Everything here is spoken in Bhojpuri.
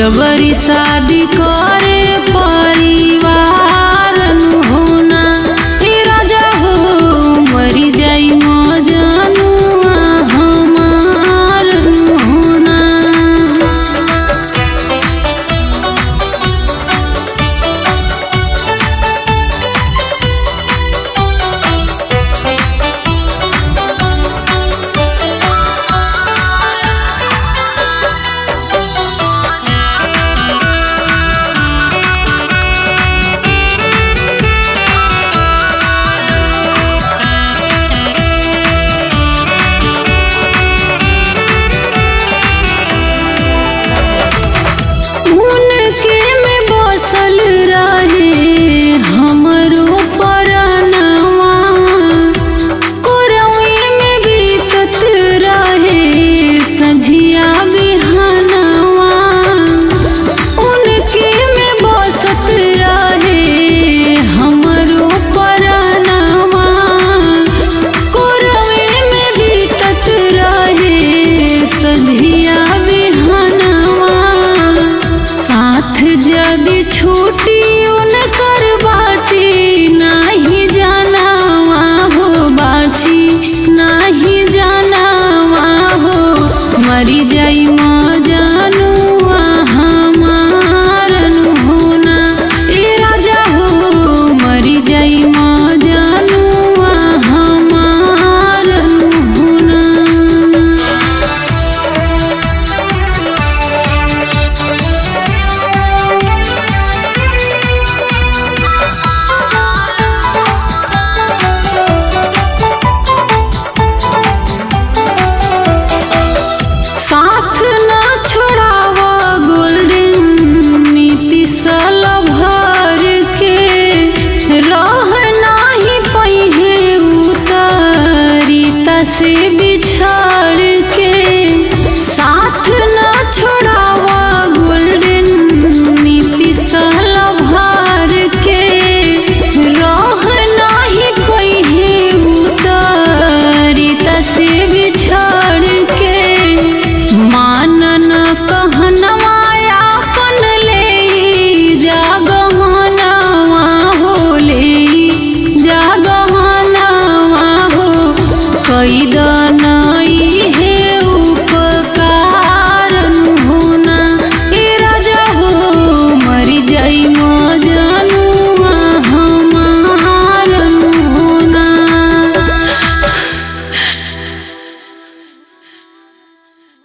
जबरी शादी करे परिवार होना हे राजा हो मरी जाई मजनुआ हमार होना उनके में बसल रहे हमरो परनवा कोरवे में बीतत रहे संझिया बिहानवा उनके में बसत रहे हमरो परनवा कोरवे में बीतत रहे संझिया बिहानवा साथ जदि छूटी उनकर बाची नाही जानावा हो बाची नाही जानावा हो मरी जाई मजान